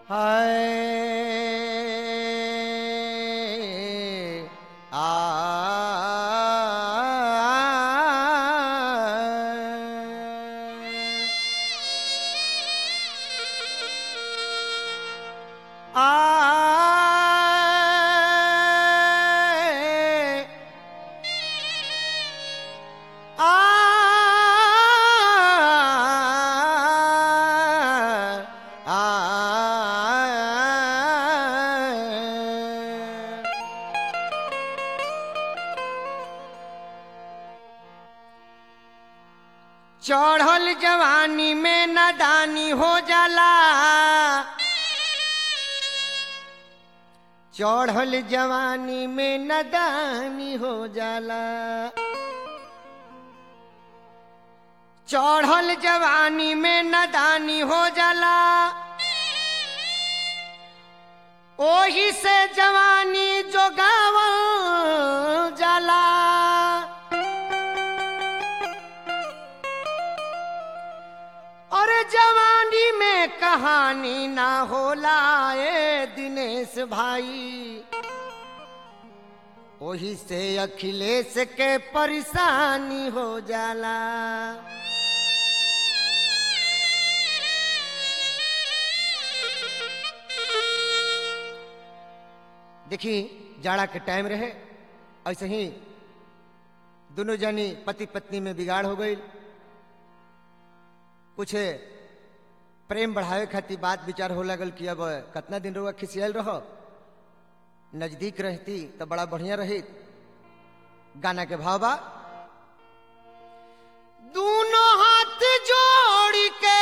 हाय आ आ चढ़ल जवानी में नदानी हो जाला चढ़ल जवानी में नदानी हो जाला चढ़ल जवानी में नदानी हो जाला ओही से जवानी जोगावल जाला अरे जवानी में कहानी ना होला ए दिनेश भाई ओही से अखिलेश के परेशानी हो जाला देखी जाड़ा के टाइम रहे ऐसे ही दोनों जनी पति पत्नी में बिगाड़ हो गई कुछ प्रेम बढ़ावे खातिर बात विचार हो लगल कि अब कितना दिन रुआ खिसियल रहो नजदीक रहती तो बड़ा बढ़िया रही गाना के भाव बा दोनों हाथ जोड़ के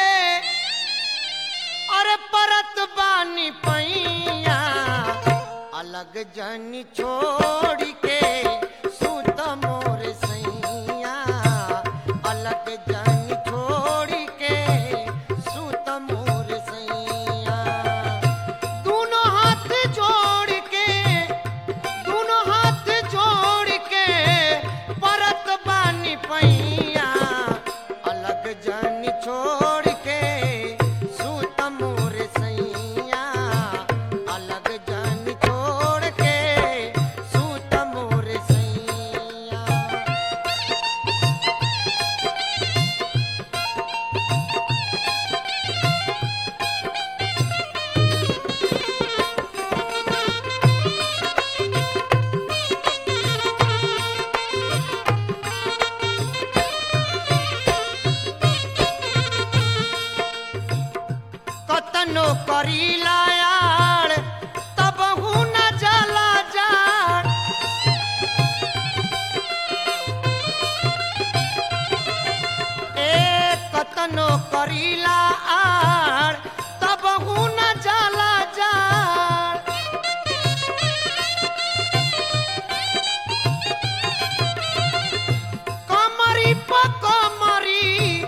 अरे परत बानी पैया अलग जन छोड़ के सुत मोर सैया अलग जन छोड़ के सुत मोर सैया दोनों हाथ जोड़ के दोनों हाथ जोड़ के परत बानी पैया अलग जन छोड़ के सुत मोर सैया अलग जन छोड़ के सुत मोर सैया कतनो करीला यार तब न जला जाड़ ए कतनो करीला आड़ तब न जला जाड़ कमरी प कमरी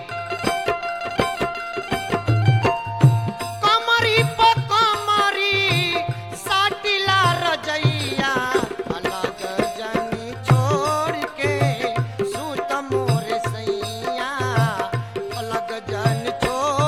कमरी प कमरी साटिला रजैया अलग जनी छोड़ के सुत मोर सैया अलग जन छोड़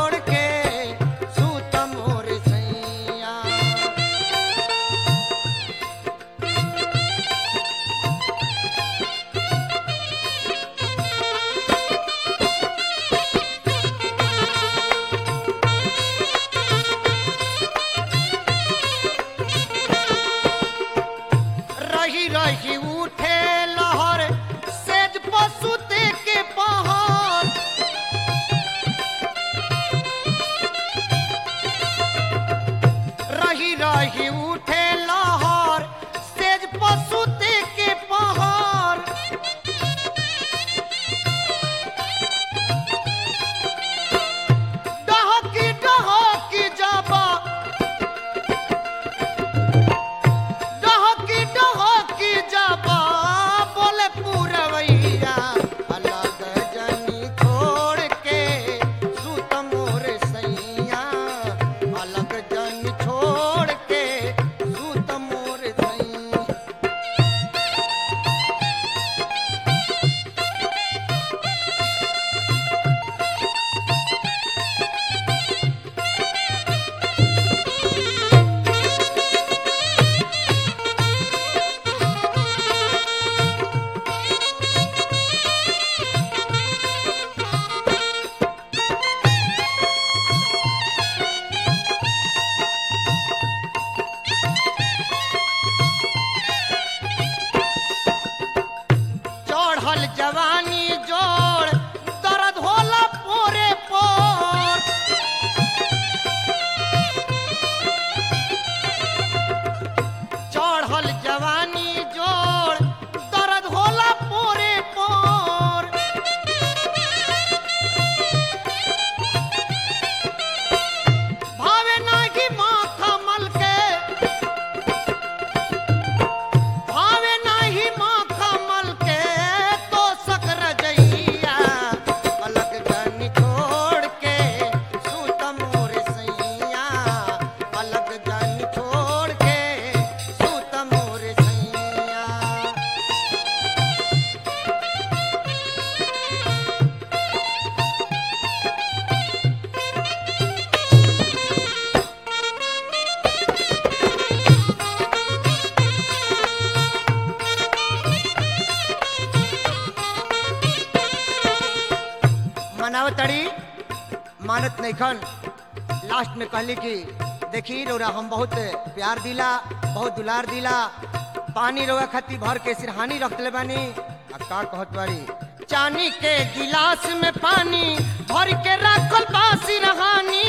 नइखन लास्ट में कहली कि देखी रौरा हम बहुत प्यार दिला बहुत दुलार दिला पानी रौआ खती भर के सिरहानी रख ले बानी आ का कहत बारी चानी के गिलास में पानी भर के रखल बा सिरहानी